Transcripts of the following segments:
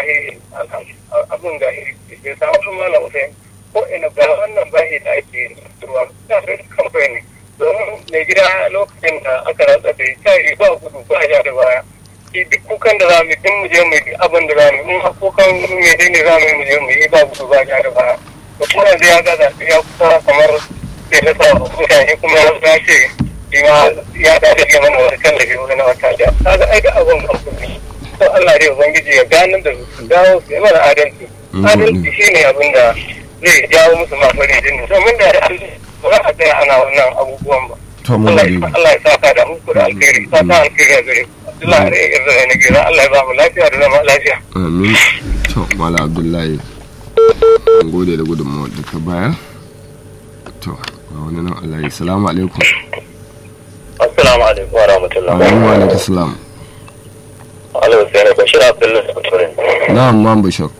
wallahi abin ga bai samu sun mana Hussein ko ina ga wannan bahi da ake ruwa ta sai kamfani domin mai gida lokacin da aka ratsa da ta yi ba gudu ba ja da baya shi duk kukan da za mu yi mu je mu yi abin da za mu yi in kukan mai dai ne za mu yi mu je mu yi ba gudu ba ja da baya da kuma yanzu ya gaza ya kusa kamar sai ta sa mutane kuma ya ce shi ma ya dace ya mana wani tallafi wani wata da kaga ai da abin kamfani to Allah dai ubangiji ya ganin da su dawo su yi mana adalci adalci shine abin da zai jawo musu ma farin jini domin da ba za a tsaya ana wannan abubuwan ba to mun gode Allah ya saka da muku da alkhairi fata alkhairi a gare Allah ya yarda da nake Allah ya ba mu lafiya da zama lafiya amin to mala abdullahi an gode da gudunmawar da ka bayar to ga wani nan Allah ya salamu alaikum Assalamu alaikum wa rahmatullah. wa alaikum salam Alaikum salam Bashir Abdullahi Baturin. na'am man bishop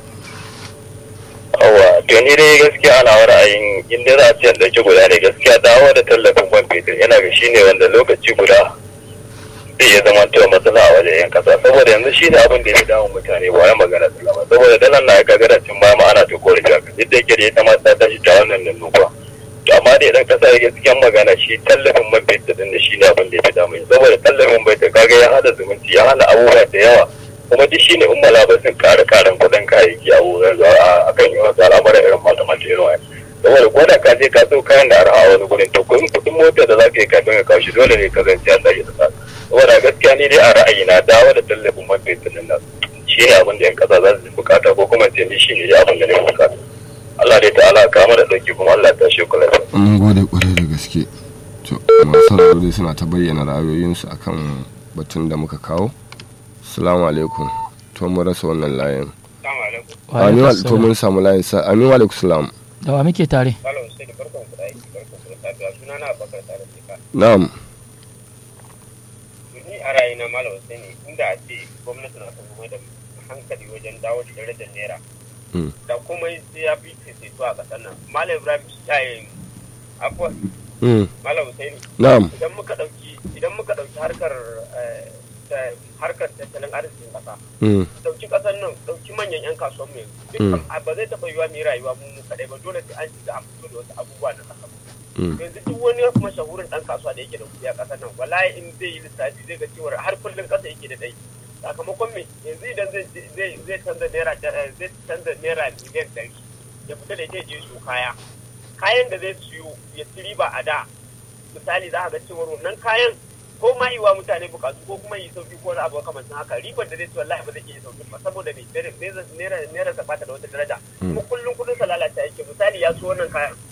Awa, to ni dai gaskiya ana ra'ayin inda za a ce ɗauki guda ne gaskiya dawo da tallafin man fetur yana ga shi ne wanda lokaci guda zai iya zama cewa matsala a wajen yan kasa saboda yanzu shi ne abin da ya damun mutane ba ya magana sallama saboda dalan na ga garacin baya ma ana ta kore ta duk da yake da ita ma ta tashi ta wannan nan nufa to amma da idan kasa ya gaskiyan magana shi tallafin man fetur din da shi ne abin da ya fi damun saboda tallafin man fetur kaga ya hada zumunci ya hana abubuwa da yawa kuma duk shine in malaba sun kare karen kudin kayayyaki a wurin a kan yi wasu al'amuran irin malamata irin wani saboda ko da ka je ka so kayan da arha wani gurin to kuɗin kuɗin mota da za ka yi kafin ka kawo shi dole ne ka zance an tashi da sa saboda gaskiya ni dai a ra'ayina dawo da tallafin man fetur din nan shi ne abin da yan kasa za su bukata ko kuma ce ni shi ne abin da ne bukata Allah dai ta'ala ka mana dauki kuma Allah ta shi kula mun gode kwarai da gaske to masu sauraro suna ta bayyana ra'ayoyinsu akan batun da muka kawo salamu alaikum to mun rasa wannan layin Wa amin wa alaikum to mun samu layin sa amin wa alaikum salam Da wa muke tare? Malam Hussein barkan ku da aiki barkan ku da safiya sunana Abubakar Sale Sika na'am ni a ra'ayina Malam Hussein inda a ce gwamnati na ta mai da hankali wajen dawo da darajar naira Mm. da kuma sai ya fi fifito a ƙasar nan Malam Ibrahim Shayin afuwa Mm, Malam Hussein na'am idan muka ɗauki idan muka ɗauki harkar eh, ta- harkar tattalin arzikin ƙasa Mm, ɗauki ƙasar nan ɗauki manyan 'yan kasuwan mu yanzu dukkan a- ba zai taɓa yiwa mu yi rayuwa mu mu kaɗai ba dole sai an shiga an fito da wasu abubuwa na ƙasa mm, yanzu duk wani mashahurin ɗan kasuwa da yake da kuɗi a ƙasar nan wallahi in zai yi lissafi zai ga cewa har kullum ƙasa yake da ɗai sakamakon me yanzu idan zai zai zai canza naira eh, zai canza naira miliyan ɗari ya fita da ita ya je su kaya kayan da zai siyo ya ci riba a da misali za a ga cewa wannan kayan ko ma yi wa mutane bukatu ko kuma yi sauki ko wani abu makamancin haka ribar da zai ci wallahi ba zai iya sauki ba saboda me naira naira ta bata da wata daraja kuma kullum kudin sa lalata yake misali ya so wannan kayan